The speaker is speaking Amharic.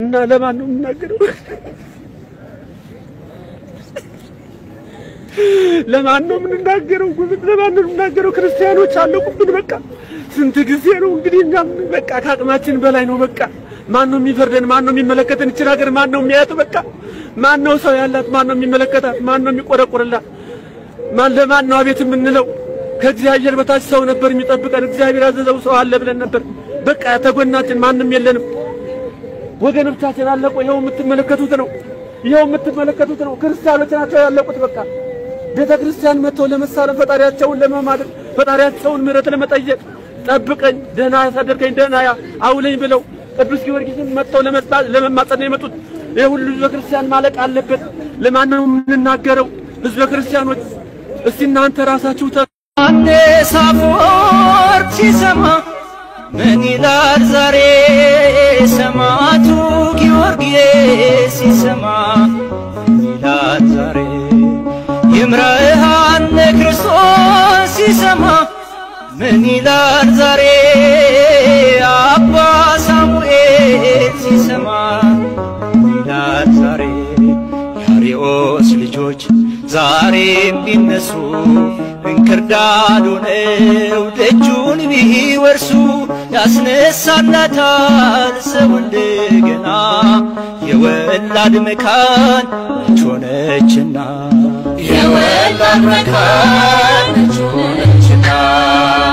እና ለማን ነው የምናገረው? ለማን ነው የምንናገረው? ጉብት ለማን ነው የምናገረው? ክርስቲያኖች አለቁብን። በቃ ስንት ጊዜ ነው እንግዲህ እኛም በቃ ከአቅማችን በላይ ነው። በቃ ማን ነው የሚፈርደን? ማን ነው የሚመለከተን? እችን ሀገር ማን ነው የሚያያት? በቃ ማን ነው ሰው ያላት? ማን ነው የሚመለከታት? ማን ነው የሚቆረቆርላት? ማን ለማን ነው አቤት የምንለው? ከእግዚአብሔር በታች ሰው ነበር የሚጠብቀን። እግዚአብሔር ያዘዘው ሰው አለ ብለን ነበር። በቃ ተጎናችን ማንም የለንም። ወገኖቻችን አለቁ። ይኸው የምትመለከቱት ነው። ይኸው የምትመለከቱት ነው። ክርስቲያኖች ናቸው ያለቁት። በቃ ቤተ ክርስቲያን መጥተው ለመሳለም ፈጣሪያቸውን ለመማደር ፈጣሪያቸውን ምሕረት ለመጠየቅ ጠብቀኝ፣ ደህና ያሳደርከኝ፣ ደህና አውለኝ ብለው ቅዱስ ጊዮርጊስን መጥተው ለመማጸን ነው የመጡት። ይህ ሁሉ ህዝበ ክርስቲያን ማለቅ አለበት። ለማን ነው የምንናገረው? ህዝበ ክርስቲያኖች እስቲ እናንተ ራሳችሁ ተ ዮሐንስ አፈወርቅ ሲሰማ ምን ይላል ዛሬ? ሰማዕቱ ጊዮርጊስ ሲሰማ ምን ይላል ዛሬ? ይምረሃነ ክርስቶስ ሲሰማ ምን ይላል ዛሬ? አባ ሳሙኤል ሲሰማ ምን ይላል ዛሬ? የአርዮስ ልጆች ዛሬም ቢነሱ እንክርዳድ ሆነው ደጁን ቢወርሱ ያስነሳላታል ሰው እንደገና የወላድ መካን መች ሆነችና የወላድ መካን መች ሆነችና